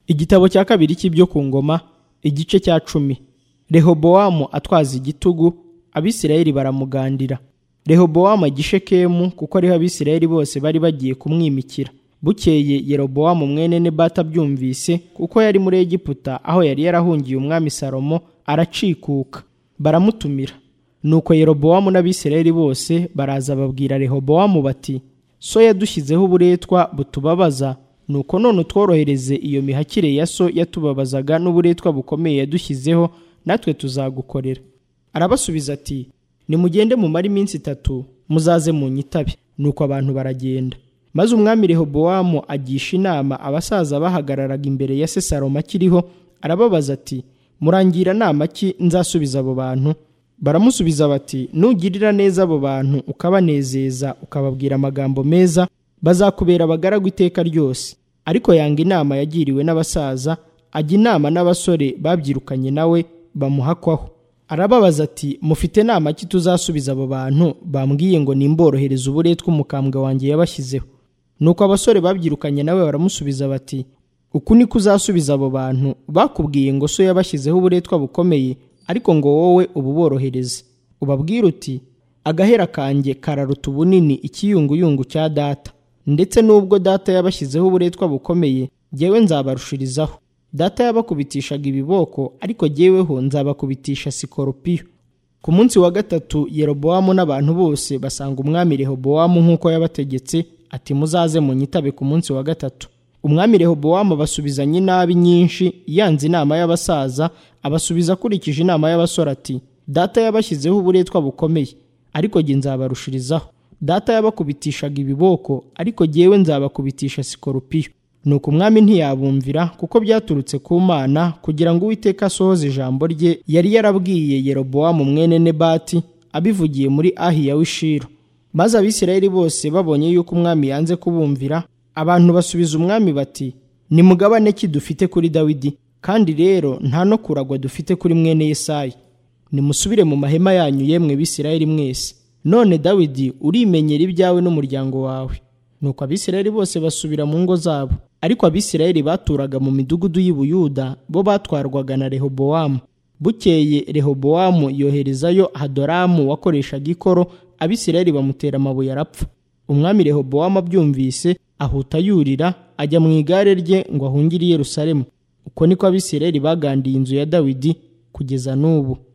igitabo cya kabiri cy'ibyo ku ngoma igice cya cumi rehobowamu atwaza igitugu abisirayeli baramugandira rehobowamu agishekemu kuko ariho abisirayeli bose bari bagiye kumwimikira bukeye yerobowamu mwene nebata abyumvise kuko yari muri egiputa aho yari yarahungiye umwami salomo aracikuka baramutumira nuko yerobowamu n'abisirayeli bose baraza babwira rehobowamu bati so yadushyizeho uburetwa butubabaza nuko none utworohereze iyo mihakire ya so yatubabazaga n'uburetwa bukomeye yadushyizeho natwe tuzagukorera arabasubiza ati nimugende mumare iminsi itatu muzaze mu nyitabe nuko abantu baragenda maze umwami rehobowamu agisha inama abasaza bahagararaga imbere ya se salomo akiriho arababaza ati murangira nama ki nzasubiza abo bantu baramusubiza bati nugirira neza abo bantu ukabanezeza ukababwira amagambo meza bazakubera abagaragu iteka ryose ariko yanga inama yagiriwe n'abasaza ajya inama n'abasore babyirukanye nawe bamuhakwaho arababaza ati mufite nama ki tuzasubiza abo bantu bambwiye ngo nimborohereze uburetwa umukambwe wanjye yabashyizeho nuko abasore babyirukanye nawe baramusubiza bati uku niko uzasubiza abo bantu bakubwiye ngo so yabashyizeho uburetwa bukomeye ariko ngo wowe ububorohereze ubabwire uti agahera kanjye kararuta ubunini ikiyunguyungu cya data ndetse n'ubwo data yabashyizeho uburetwa bukomeye jyewe nzabarushirizaho data yabakubitishaga ibiboko ariko jyeweho nzabakubitisha sikoropiyo ku munsi wa gatatu yerobowamu n'abantu bose basanga umwami rehobowamu nk'uko yabategetse ati muzaze munyitabe ku munsi wa gatatu umwami rehobowamu abasubizanye inabi nyinshi yanze inama y'abasaza abasubiza akurikije inama y'abasore ati data yabashyizeho uburetwa bukomeye ariko jye nzabarushirizaho data yabakubitishaga ibiboko ariko jyewe nzabakubitisha sikoropiyo nuko umwami ntiyabumvira kuko byaturutse ku mana kugira ngo uwiteka asohoze ijambo rye yari yarabwiye yerobowamu mwene nebati abivugiye muri ahiya w'ishiro maze abisirayeli bose babonye yuko umwami yanze kubumvira abantu basubiza umwami bati nimugabane ki dufite kuri dawidi kandi rero nta no kuragwa dufite kuri mwene yesayi nimusubire mu mahema yanyu yemwe bisirayeli mwese none dawidi urimenyera ibyawe n'umuryango wawe nuko abisirayeli bose basubira mu ngo zabo ariko abisirayeli baturaga mu midugudu y'i Buyuda bo batwarwaga na rehobowamu bukeye rehobowamu yoherezayo hadoramu wakoreshaga ikoro abisirayeli bamutera amabuye arapfa umwami rehobowamu abyumvise ahuta yurira ajya mu igare rye ngo ahungire i yerusalemu uko niko abisirayeli bagandiye inzu ya dawidi kugeza n'ubu